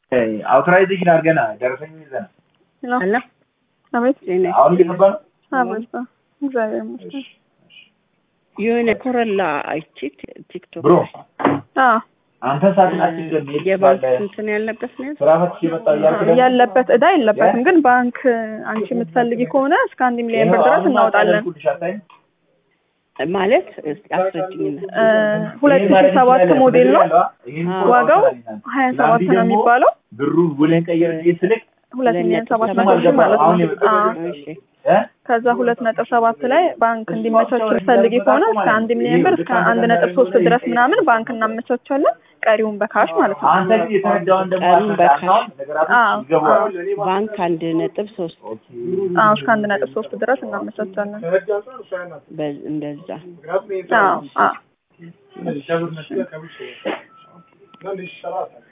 አውቶራይዜሽን አድርገና ደረሰኝ ይዘናል። አለ አቤት አሁን እየገባ ነው። አበባ እግዚአብሔር ይመስገን። የሆነ ኮረላ አይቼ ቲክቶክ ብሮ ላይ አዎ አንተ ሳትን አትገም የባንክ እንትን ያለበት ነው ስራ ፈትሽ የመጣው እያልክ ደግሞ ያለበት እዳ የለበትም፣ ግን ባንክ አንቺ የምትፈልጊ ከሆነ እስከ አንድ ሚሊዮን ብር ድረስ እናወጣለን። ኩልሽ አታይም? ማለት እስኪ አስረጅኝና እ ሁለት ሺህ ሰባት ሞዴል ነው። ይሄን አዎ። ዋጋው ሀያ ሰባት ነው የሚባለው። ብሩን ውልን ቀየር ስልክ ሁለት ሚሊዮን ሰባት መቶ አልገባም። ሺህ ማለት አሁን ነው። የመጣው አዎ። እሺ እ? ከዛ ሁለት ነጥብ ሰባት ላይ ባንክ እንዲመቻች የምትፈልጊ ከሆነ እስከ አንድ ሚሊዮን ብር እስከ አንድ ነጥብ ሶስት ድረስ ምናምን ባንክ እናመቻቻለን። ቀሪውን በካሽ ማለት ነው። አንተ ግን የተረዳውን ደግሞ ቀኑን በካሽ። አሁን ነገራቶች አዎ፣ ይገባዋል። ባንክ አንድ ነጥብ ሶስት አዎ እስከ አንድ ነጥብ ሶስት ድረስ እናመቻቻለን። በ- እንደዛ አዎ አዎ Não, deixava na sua cabeça. Não, deixa lá.